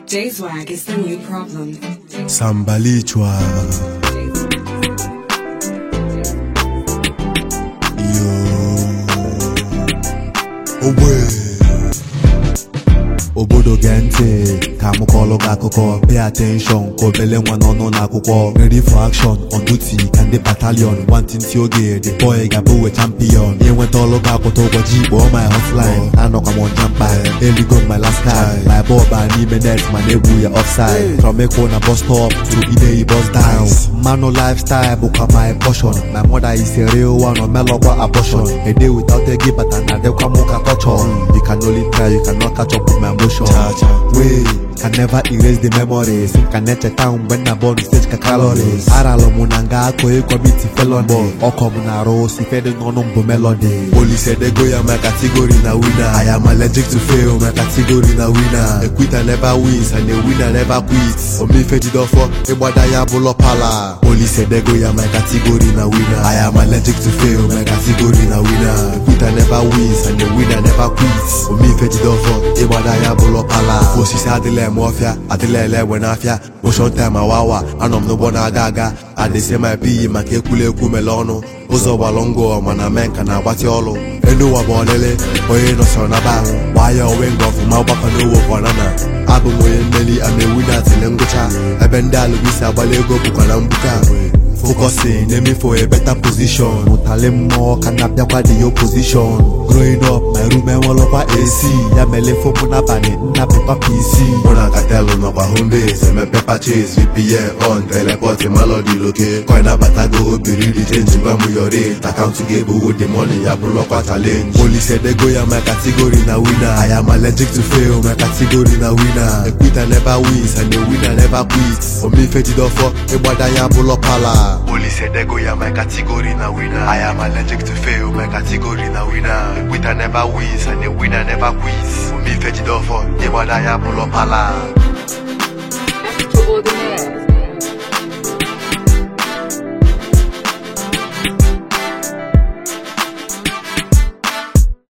J-Swag is the new problem. Sambalichwa Yo Ogbe obodo gee ntị ka m kọọlụ gị akụkọ pay attention ka obele nwa n'ọnụ n'akwụkwọ ready for action on duty ka ndị battalion nwantịntị oge the boy ga-abụ we champion inweta ọlụ gị akwụta ụbọchị ikpo my hotline anọkwa m ọnja mkpa eligo my last card my ball baa n'ime net mana egwu ya offside from ekwo na bus stop to ideyi bus down mmanụ lifestyle bụkwa my portion my mother is a real one omelọkwa abortion a day without ego bata na adịkwa m ka torture you can only try you cannot catch up with my emotion wey can never erase the memories ka na-echeta mgbe nna bọọlụ stage ka calories aralụ m na nga akụ ịkọmiti felony ọkọ m na-arụ si fedị n'ọnụ mbụ melody polisi edego ya my category na winner I am allergic to fail my category na winner a quitter never wins and a winner never quits omife jidofọ ịgbada ya bụlọ pala polisi edego ya my category na winner I am allergic to fail my category na winner a quitter never wins and a winner never quits omife jidofọ ịgbada ya bụlọ pala osisi adịla eme ọfịa adịla ele egbe n'afịa motion time awawa anọ m n'ụgbọ na-aga aga adịsị ma ebighị maka ekwurekwu mele ọnụ ụzọ gbalụ ngụ mana mee nka na-agbatị ọlụ elu ụwa bụ ọlịlị onye nọsọrọ na ba gbaa ya onwe nga ọfụma gbakọ n'owo kwanana abụ m onye mmeri ama ewu na atịle ngwụcha ebe ndị alụbisi agbala ego bụkwa na mbuka focusing aiming for a better position mụtali mmụọ ka na bịakwa the opposition growing up my room enwelọkwa AC ya mere fomụ n'abalị nnapịkwa PC mụ na katelu nọkwa home base emepe purchase VPN on teleport melody loke coin abatago obiri di change gwa m your rate akaụntụ ga-ebuwo the money ya bụrụkwa challenge police edego ya my category na winner I am allergic to fail my category na winner a quitter never wins and a winner never quits omife jidofọ ịgbada ya bụlọ pala Police edego ya my category na winner I am allergic to fail my category na winner a quitter never wins and a winner never quits omife jidofọ ịgbada ya bụlọ pala